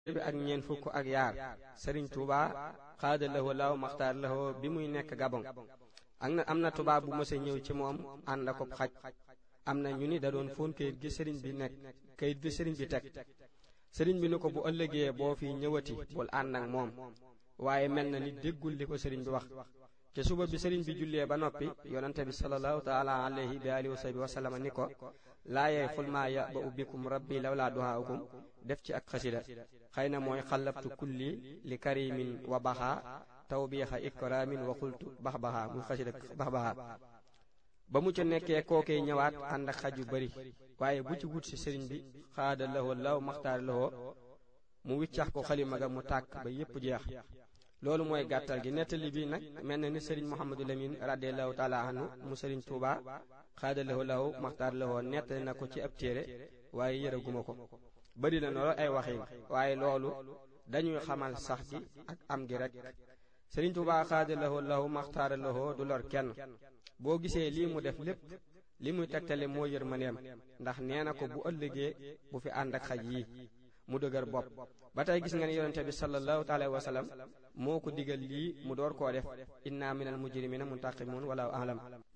bi ak ñeent fukk ak yaar sëriñ Touba xaada lahoo law maxtaar lahoo bi muy nekk Gabon ak na am na tubaab bu mësa ñëw ci moom ànd ak xaj am na ñu ni da doon fóon kayit gi sëriñ bi nekk kayit gi sëriñ bi teg sëriñ bi ni ko bu ëllëgee boo fi ñëwati bul ànd ak moom waaye mel na ni déggul li ko sëriñ bi wax te suba bi sëriñ bi jullee ba noppi yonante bi sallallahu taala alayhi bi alihi wa sahbi wa sallama ni ko laayee fulmaa ya ba ubbikum rabbi lawlaa duhaaukum def ci ak xasida xëy na mooy xalabtu kulli li karimin wa baxaa tawbiixa ikramin wa xultu bax baxaa muy xasida bax baxaa ba mu ca nekkee kookee ñëwaat ànd ak xaj yu bari waaye bu ci wut si sëriñ bi xaada lahoo law maxtaar lahoo mu wiccax ko xalima ga mu tàkk ba yépp jeex loolu mooy gàttal gi nettali bi nag mel na ni sëriñ Mouhamadou Lamine radiallahu taala anhu mu sëriñ Touba xaada lahu lahu maxtaar lahu nettali na ko ci ab téere waaye yëraguma ko bari na loolu ay waxin waaye loolu dañuy xamal sax gi ak am gi rek sëriñ Touba xaada lahu lahu maxtaar lahu du lor kenn boo gisee lii mu def lépp li muy tegtale moo yërmandeem ndax nee na ko bu ëllëgee bu fi ànd ak xaj yi mu dëgër bopp ba tey gis nga ne yonente bi sallallahu alayhi wa sallam moo ko digal lii mu door koo def inna minal mujrimina muntaqimun wala alam